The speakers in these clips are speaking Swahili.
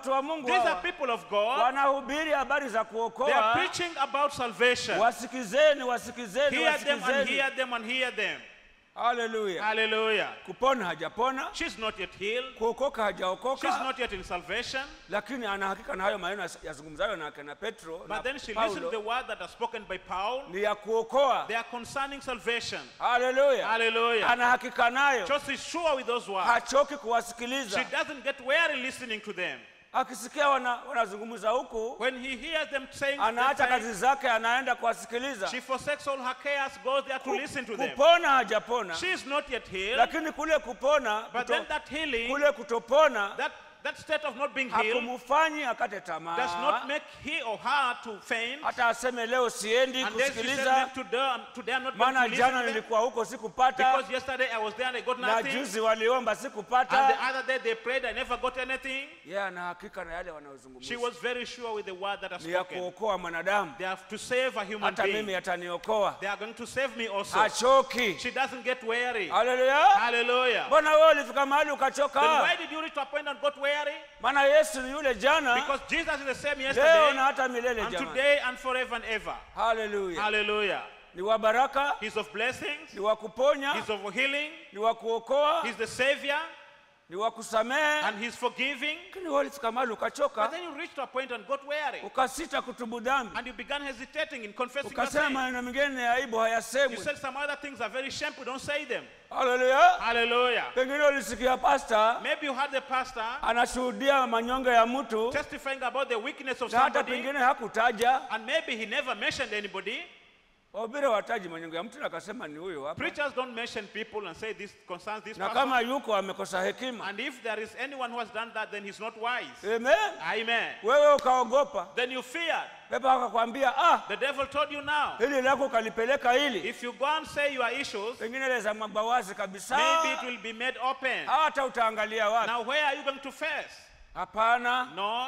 watu wa mungu These are hawa people of God. wanahubiri habari za They are kuokoa preaching about salvation. wasikizeni wasikizeni Hear them and wasikizeni hear them and hear them. haleluya Hallelujah. kupona hajapona She's not yet healed. kuokoka She's hajaokoka not yet in salvation. lakini ana hakika na hayo maneno yas- yazungumzayo na akina petro na But then she listened to the paulo word that are spoken by Paul. ni ya kuokoa They are concerning salvation. haleluya Hallelujah. ana hakika nayo Just is sure with those words. hachoki She kuwasikiliza doesn't get weary listening to them. akisikia wana, wanazungumza huku When he hears them saying, anaacha them saying, kazi zake anaenda kuwasikiliza she forsakes all her cares, goes there to Ku- listen to them. kupona hajapona She is not yet healed. lakini kule kupona But kuto, then that healing, kule kutopona that, that state of not being healed, hakumfanyi akate does tamaa not make he or her to faint. hata aseme leo siendi And then she said, kusikiliza "Live today, I'm- today I'm not going to maana listen jana to them. nilikuwa huko sikupata Because yesterday I was there and I got na nothing. juzi waliomba And the sikupata other day they prayed, I never got anything. yeye ana hakika na yale She wanayozungumza was very sure with the word that has ni ya spoken. kuokoa mwanadamu They have to save a human hata being. mimi ataniokoa They are going to save me also. achoki She doesn't get weary. haleluya Hallelujah. mbona wewe ulifika mahali Then ukachoka why did you reach to a point and got weary? maana yesu ni yule jana Because Jesus is the same leo yesterday na hata milele and jamani today and forever and ever. haleluya Hallelujah. ni wa baraka He's of blessings. ni wa kuponya He's of healing. ni wa kuokoa He's the Savior. ni wa kusamehe And He's forgiving. lakini wewe ulifika mahali But ukachoka then you reached to a point and got weary. ukasita kutubu dhambi And you began hesitating in confessing your ukasema sin. maneno mengine ya aibu You hayasemwi said some other things are very shameful. Don't say them. haleluya Hallelujah. pengine ulisikia pasta Maybe you had the pastor anashuhudia manyonge ya mtu testifying about the weakness of na hata somebody. pengine hakutaja And maybe he never mentioned anybody. wahubiri wataji manyonge ya mtu na akasema ni huyo hapa Preachers don't mention people and say this concerns this na person. kama yuko amekosa hekima And if there is anyone who has done that, then he's not wise. amen Amen. wewe ukaogopa Then you feared. pepo akakwambia ah The devil told you now. hili lako ukalipeleka hili If you go and say your issues, pengine leza mabawazi kabisa maybe it will be made open. hata utaangalia wapi Now, where are you going to face? hapana No,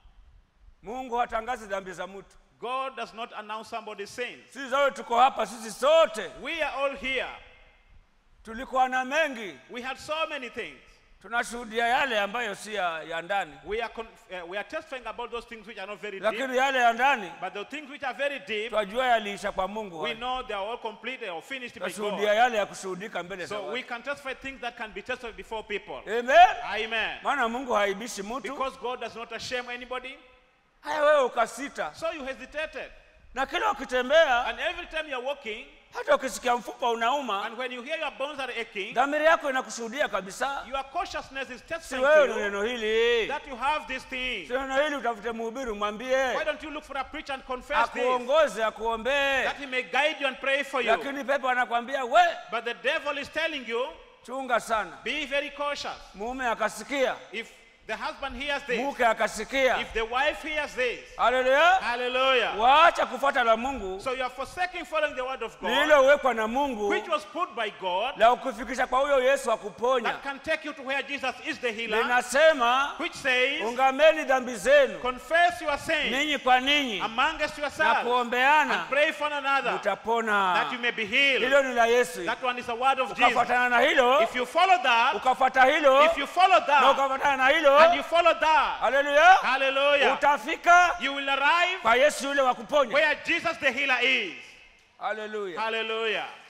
mungu hatangazi dhambi za mtu God does not announce somebody's sins. sisi zote tuko hapa sisi sote We are all here. tulikuwa na mengi We had so many things. tunashuhudia yale ambayo si ya, ya ndani We are, con- uh, we are testifying about those things which are not very deep. lakini yale ya ndani But the things which are very deep, twajua yaliisha kwa mungu we hayo. know they are all completed or finished by twashuhudia God. yale ya kushuhudika mbele za So we watu can testify things that can be testified before people. amen Amen. maana mungu haibishi mtu Because God does not shame anybody. haya wewe ukasita So you hesitated. na kila ukitembea And every time you're walking, hata ukisikia mfupa unauma and when you hear your bones are aching, dhamiri yako inakushuhudia kabisa your cautiousness is si testifying wewe to ni you neno hili that you have this thing. si neno hili utafute mhubiri umwambie Why don't you look for a preacher and confess this? akuongoze akuombee That he may guide you and pray for you. lakini pepo anakwambia we But the devil is telling you, chunga sana be very cautious. mume akasikia If the husband hears this, mke akasikia if the wife hears this, haleluya hallelujah. waacha kufuata la mungu So you are forsaking following the word of God, lililowekwa na mungu which was put by God, la kukufikisha kwa huyo yesu akuponya that can take you to where Jesus is the healer, linasema which says, ungameni dhambi zenu confess your sins ninyi kwa ninyi amongst na yourselves and kuombeana pray for one another that utapona you may be healed. hilo ni la yesu That one is the word of Jesus. ukafuatana na hilo If you follow that, ukafuata hilo if you follow na that, ukafuatana na hilo and you follow that, haleluya hallelujah, utafika you will arrive kwa yesu yule wa kuponya where Jesus the healer is. haleluya Hallelujah.